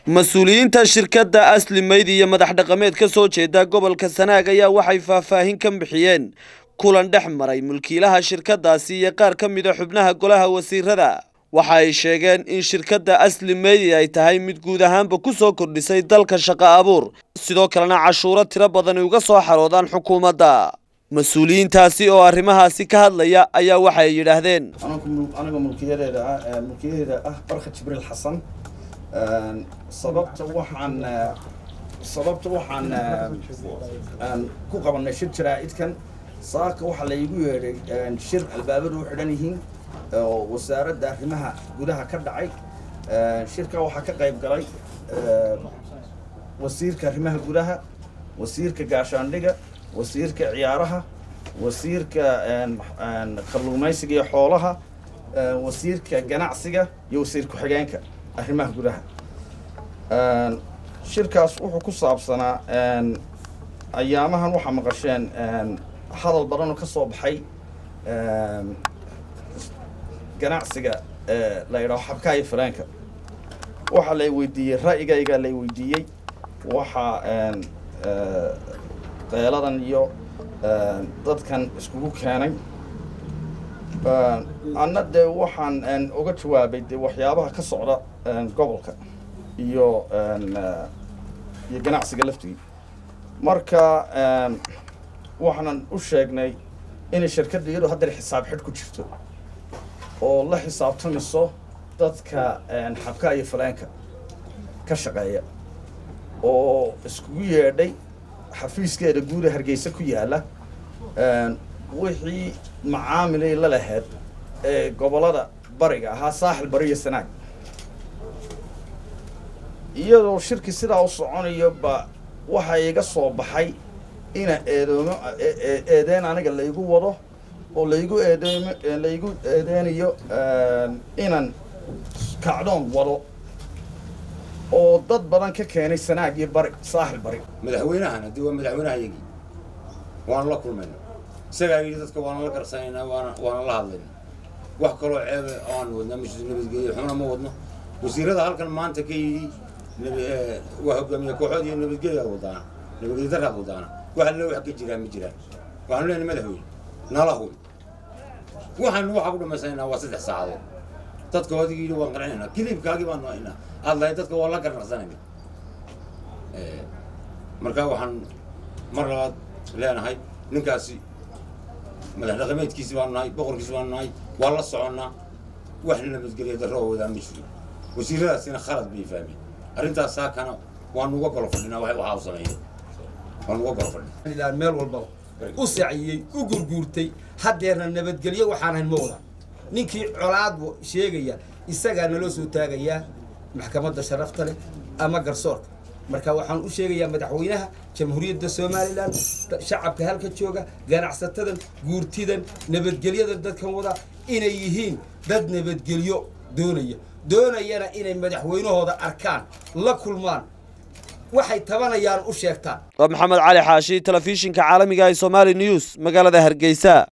mas-uuliyiinta shirkadda asli meyd iyo madax dhaqameed ka soo jeeda gobolka sanaag ayaa waxay faahfaahin ka bixiyeen kulan dhex maray mulkiilaha shirkaddaasi iyo qaar ka mida xubnaha golaha wasiirada waxa ay sheegeen in shirkadda asli meydi ay tahay mid guud ahaanba ku soo kordhisay dalka shaqo abuur sidoo kalena cashuuro tiro badani uga soo xaroodaan xukuumadda mas-uuliyiintaasi oo arrimahaasi ka hadlaya ayaa waxay yidhaahdeen aniga mulkiyadeeda ah mulkiyadeeda ah barka jibriil xasan sababta waxaan sababta waxaan ku qabanay shir jaraa'idkan saaka waxaa laygu yeedhay shir albaabadu u xidhan yihiin oo wasaaradda arrimaha gudaha ka dhacay shirka waxaa ka qayb galay wasiirka arrimaha gudaha wasiirka gaashaandhiga wasiirka ciyaaraha wasiirka kalluumaysiga iyo xoolaha wasiirka ganacsiga iyo wasiir ku-xigeenka arrimaha gudaha shirkaas wuxuu ku saabsanaa ayaamahan waxaa maqasheen hadal badanoo ka soo baxay ganacsiga la yidhaho xabkaa iyo faleenka waxaa lay weydiiyey ra'yigaygaa lay weydiiyey waxaa qeeladan iyo dadkan iskugu keenay anna dee waxaan uga jawaabay dee waxyaabaha ka socda gobolka iyo iyo ganacsiga laftigii marka waxaanan u sheegnay inay shirkadda iyadoo haddeer xisaab xidh ku jirto oo la xisaabtamayso dadka xabkaa iyo faleenka ka shaqeeya oo iskugu yeedhay xafiiskeeda guuda hargeysa ku yaalla wixii macaamilay la laheyd ee gobollada bariga ahaa saaxil bari iyo sanaag iyadoo shirki sidaa u soconayo ba waxaa iga soo baxay ina eedoomo eedeen aniga laygu wado oo laygu eedeymo laygu eedeynayo inan kacdoon wado oo dad badan ka keenay sanaag iyo bari saaxil bari madaxweynahan haddii waa madaxweynehayagii waana la kulmayna isagaa yidhi dadka waana la garsanaynaa waana waana la hadlayna wax kaloo ceebe aan wadnaa mashid nabadgelyo xuna ma wadno wasiirada halkan maanta ka yidhi waa hogaamiye kooxood iyo nabadgelyaad wadaana nabadgelyo daraad wadaana waxa le wax ka jiraan ma jiraan waxaanu leenahay madaxweyne nala hubi waxaanu waxa ku dhamaysanayna waa saddex saacadood dadka odigii yidhi waan qancinaynaa kilibkaagii baanu haynaa aad lahayd dadka waa la garnaqsanayna marka waxaan mar labaad leenahay ninkaasi madax dhaqameedkiisi baanu nahay boqorkiisi baanu nahay waa la soconnaa wax nabadgelyo darro oo wadaa ma jiro wasiiradaasina khalad bay fahmeen arrintaas saakana waanu uga golo fadhinaa waxaa u sameeyey waanu uga golo fadhinaa meel walbaba u saciyey u gurguurtay haddeerna nabadgelyo waxaan hayn ma wadaan ninkii colaad sheegaya isagaa naloo soo taagayaa maxkamadda sharafta leh ama garsoorka marka waxaan u sheegayaa madaxweynaha jamhuuriyadda somalilan shacabka halka jooga ganacsatadan guurtidan nabadgelyadan dadkan wada inay yihiin dad nabadgelyo doonaya doonayana inay madaxweynahooda arkaan la kulmaan waxay tabanayaan u sheegtaan waa maxamed cali xaashi telefishinka caalamiga ee somaali news magaalada hargeysa